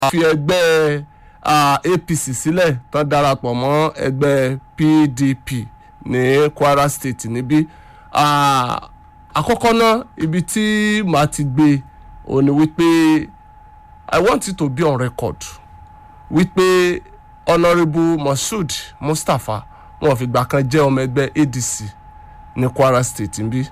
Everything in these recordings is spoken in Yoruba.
fi ẹgbẹ́ ah, APC sílẹ̀ tán darapọ̀ mọ́ ẹgbẹ́ PDP ní Kwara State níbí Ah, àkọ́kọ́ náà ibi tí màá ti gbé òun ni wípé I want it to be on record wípé honourable Moshood Mustapha wọn fìgbà kan jẹ́ ọmọ ẹgbẹ́ ADC ní Kwara State níbí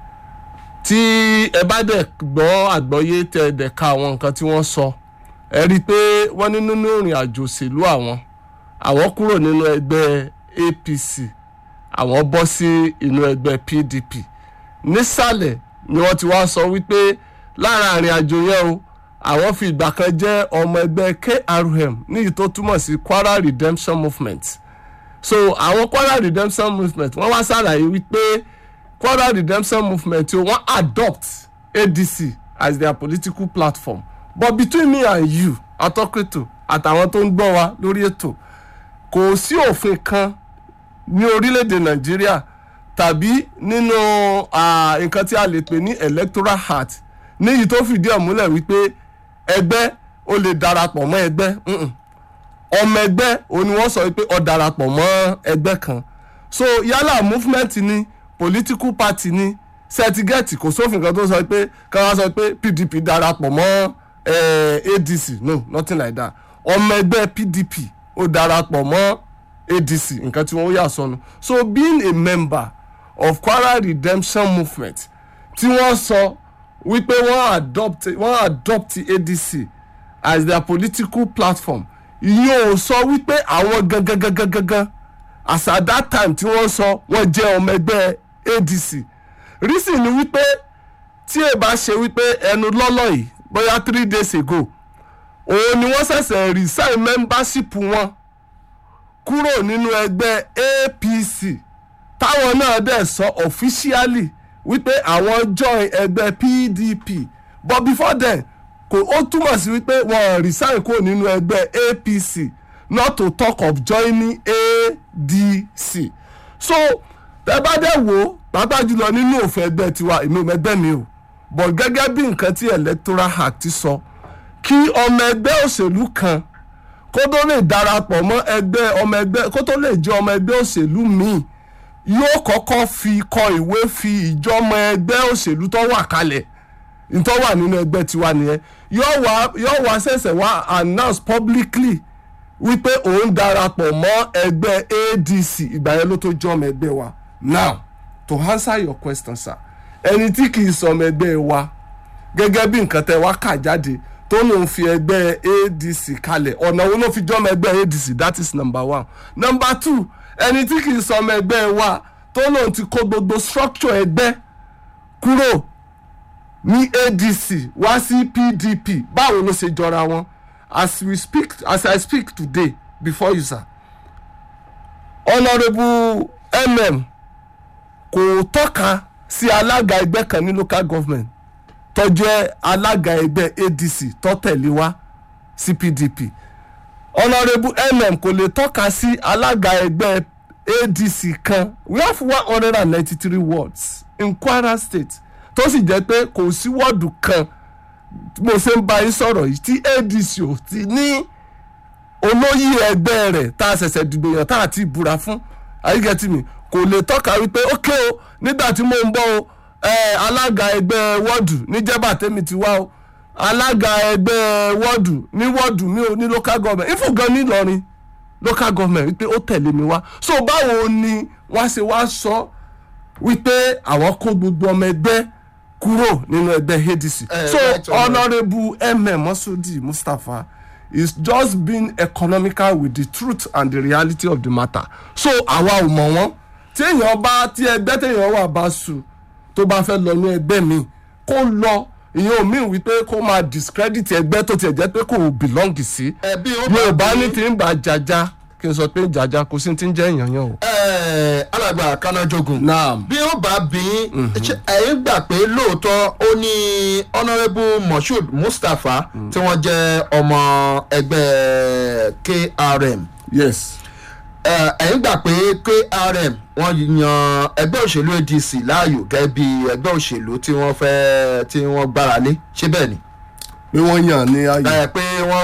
tí ẹ bá dẹ̀ gbọ́ àgbọ́yé tẹ ẹ dẹ̀ ka àwọn nǹkan tí wọ́n sọ ẹ rí i pé wọ́n ní nínú ìrìn àjò òṣèlú àwọn àwọn kúrò nínú ẹgbẹ́ APC àwọn bọ́ sí inú ẹgbẹ́ PDP nísàlẹ̀ ni wọ́n ti wá sọ wípé lára àrìn àjò yẹn o àwọn fi ìgbà kan jẹ́ ọmọ ẹgbẹ́ KRM níyì tó túmọ̀ sí Kwara Redemption Movement so àwọn Kwara Redemption Movement wọ́n wá ṣàlàyé wípé Kwara Redemption Movement o wọ́n adopt ADC as their political platform but between me and you atọ́kẹ́tò àtàwọn tó ń gbọ́ wa lórí ètò kò sí òfin kan ní orílẹ̀-èdè Nàìjíríà tàbí nínú ah, nǹkan tí a lè pè ní electoral act níyì tó fìdí ẹ̀ múlẹ̀ wípé ẹgbẹ́ ó lè darapọ̀ mọ́ ẹgbẹ́ mm-mm. ọmọ ẹgbẹ́ òun ni wọ́n sọ wípé ó darapọ̀ mọ́ ẹgbẹ́ kan so yálà movement ni political party ni sẹtigẹ́ẹ̀tì kò sófin kan tó sọ pé ká wá sọ pé PDP darapọ̀ mọ́ eh, ADC no nothing like that ọmọ ẹgbẹ́ PDP ó darapọ̀ mọ́ ADC nǹkan tí wọ́n yà sọnù so being a member of Kwara Redemption Movement tí wọ́n sọ wípé wọ́n adopt wọ́n adopt ADC as their political platform ìyẹn ò sọ wípé àwọn gangan gangan gangan as at that time tí wọ́n sọ wọ́n jẹ́ ọmọ ẹgbẹ́ ADC reason ni wípé tí ẹ bá ṣe wípé ẹnu lọ́lọ́ yìí bóyá three days ago òun ni wọ́n ṣẹ̀ṣẹ̀ resign membership wọn kúrò nínú ẹgbẹ́ APC táwọn náà dẹ̀ sọ officially wípé àwọn join ẹgbẹ́ PDP but before then kò ó túmọ̀ sí wípé wọ́n resign kúrò nínú ẹgbẹ́ APC not to talk of joining ADC so tẹ bá dẹ̀ wò ó pàápàá jùlọ nínú òfin ẹgbẹ́ tiwa èmi ò mẹ́gbẹ́ mi o but gẹ́gẹ́ bí nǹkan tí electoral act sọ kí ọmọ ẹgbẹ́ òṣèlú kan kó tó lè darapọ̀ mọ́ ẹgbẹ́ ọmọ ẹgbẹ́ kó tó lè jẹ́ ọmọ ẹgbẹ́ òṣèlú míì yóò kọ́kọ́ fi kọ ìwé fi ìjọmọ ẹgbẹ́ òṣèlú tó wà kalẹ̀ tó wà nínú ẹgbẹ́ tiwa nìyẹn yóò wá yóò wá ṣẹ̀ṣẹ̀ wá announce publicly wípé òun darapọ̀ mọ́ ẹgbẹ́ ADC ìgbà yẹn ló tó jẹ́ ọmọ ẹgbẹ́ wa now to answer your question sir ẹni tí kì í sọ ọmọ ẹgbẹ́ wa gẹ́gẹ́ bí nǹkan tẹ́ wá kà jáde tó lòun fi ẹgbẹ́ ADC kalẹ̀ ọ̀nà wo ló fi jọ́ ọmọ ẹgbẹ́ ADC that is number one number two ẹni tí kì í sọ ọmọ ẹgbẹ́ wa tó lòun ti kó gbogbo structure ẹgbẹ́ kúrò ní ADC wá sí PDP báwo ló ṣe jọra wọn as we speak as I speak today before you sir honourable mm kò tọ́ka sí alága ẹgbẹ́ kan ní local government tó jẹ́ alága ẹgbẹ́ ADC tó tẹ̀lé wá sí PDP honourable mm kò lè tọ́ka sí alága ẹgbẹ́ ADC kan we have one hundred and ninety-three wards in Kwara State tó sì jẹ́ pé kò sí wọ́ọ̀dù kan tí mo ṣe ń bá yín sọ̀rọ̀ yìí tí ADC ò ti ní olóyè ẹgbẹ́ rẹ̀ tá a ṣẹ̀ṣẹ̀ dìbò yàn tá a ti búra fún ayíkẹ́tì mi kò lè tọ́ka wípé ókè o nígbà tí mo ń bọ̀ o eh, alága ẹgbẹ́ wọ́ọ̀dù níjẹ́bà tẹ́mi ti wá o alága ẹgbẹ́ wọ́ọ̀dù ní wọ́ọ̀dù mi ò ní local government ifo gan ní Ìlọrin local government wípé ó tẹ̀lé mi wá so báwo ni wọ́n ṣe wá sọ wípé àwọn kó gbogbo ọmọ ẹgbẹ́ kúrò nínú ẹgbẹ́ ADC Eh, so right, Honourable. honourable mm Masudi Mustapha is just being economical with the truth and the reality of the matter so àwa ò mọ̀ wọ́n tí èèyàn bá tí ẹgbẹ́ téèyàn wà bá sùn tó bá fẹ́ lọ ní ẹgbẹ́ mi kó lọ ìyẹn ò mí wípé kó máa discredit ẹgbẹ́ tó tiẹ̀ jẹ́ pé kò belong sí ẹbí ó bá yorùbá bí- ní tí ń bá jaja kí n sọ pé jaja kò sí ti ń jẹ́ èèyàn yẹn o. Eh, alàgbà kanájógun naam bí ó bá bí ṣé ẹ̀yin gbà pé lóòótọ́ ó ní honourable moshood mustapha tí wọ́n jẹ́ ọmọ ẹgbẹ́ krm yes Eh, ẹ̀yin gbà pé krm wọ́n yan ẹgbẹ́ òṣèlú adc láàyò gẹ́gẹ́ bí ẹgbẹ́ òṣèlú tí wọ́n fẹ́ tí wọ́n gbára lé ṣé bẹ́ẹ̀ ni pé wọ́n yàn ní ayé. Eh, pé wọ́n